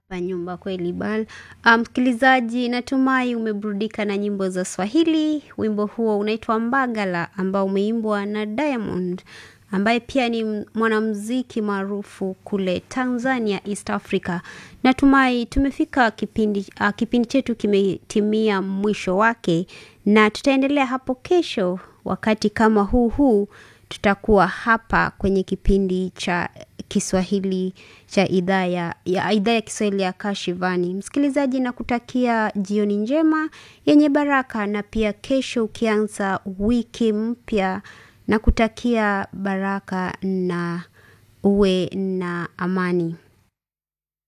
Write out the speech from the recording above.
pa nyumba kweli bal. Msikilizaji, natumai umeburudika na nyimbo za Swahili. Wimbo huo unaitwa Mbagala ambao umeimbwa na Diamond ambaye pia ni mwanamuziki maarufu kule Tanzania, East Africa. Natumai tumefika kipindi, uh, kipindi chetu kimetimia mwisho wake, na tutaendelea hapo kesho wakati kama huu huu. Tutakuwa hapa kwenye kipindi cha Kiswahili cha idhaa ya, ya idhaa ya Kiswahili ya Kashivani. Msikilizaji, na kutakia jioni njema yenye baraka, na pia kesho ukianza wiki mpya na kutakia baraka na uwe na amani.